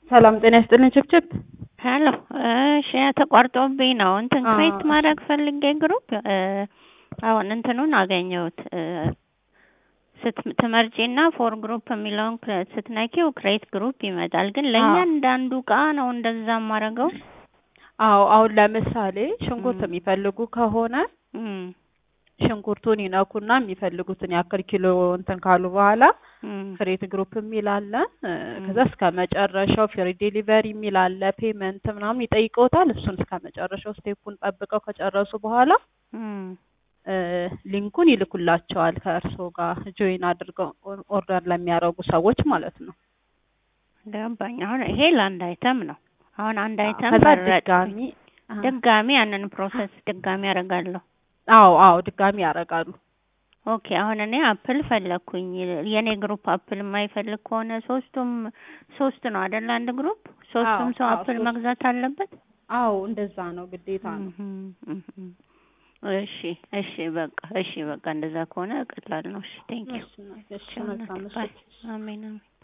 ሰላም ጤና ይስጥልኝ ችብችብ ሄሎ እሺ ተቋርጦብኝ ነው እንትን አዎ፣ ክሬት እሺ። ማድረግ ፈልጌ ግሩፕ አሁን እንትኑን አገኘሁት ስት ትመርጪና ፎር ግሩፕ የሚለውን ክረ- ስትነኪው ክሬት ግሩፕ ይመጣል። ግን ለእያንዳንዱ እቃ ነው እንደዛ የማደርገው። አዎ አሁን ለምሳሌ ሽንኩርት ም። የሚፈልጉ ከሆነ እም፣ ሽንኩርቱን ይነኩና የሚፈልጉትን ያክል ኪሎ እንትን ካሉ በኋላ እም፣ ክሬት ግሩፕ የሚል አለ እ፣ ም። ከዛ እስከ መጨረሻው ፍሪ ዴሊቨሪ የሚል አለ ፔመንት ምናምን ይጠይቀውታል። እሱን እስከ መጨረሻው ስቴፑን ጠብቀው ከጨረሱ በኋላ እም። እ፣ ሊንኩን ይልኩላቸዋል ከእርስዎ ጋር ጆይን አድርገው ኦር- ኦርደር ለሚያደርጉ ሰዎች ማለት ነው። ገባኝ። አሁን ይሄ ለአንድ አይተም ነው። አሁን አንድ አዎ፣ አይተም ከዛ መረጥኩኝ። ድጋሚ አ- ድጋሚ ያንን ፕሮሰስ ድጋሚ ያደርጋለሁ። አዎ አዎ ድጋሚ ያደርጋሉ። ኦኬ አሁን እኔ አፕል ፈለግኩኝ። የኔ ግሩፕ አፕል የማይፈልግ ከሆነ ሶስቱም ሶስት ነው አይደል? አንድ ግሩፕ ሶስቱም አዎ ሰው አዎ አፕል ሶስት መግዛት አለበት። አዎ እንደዛ ነው ግዴታ ነው። እህም፣ እህም። እሺ እሺ በቃ እሺ በቃ እንደዛ ከሆነ ቀላል ነው። እሺ ቴንክ ዩ እሺ፣ እሺ መልካም ምሽት። አሜን አሜን።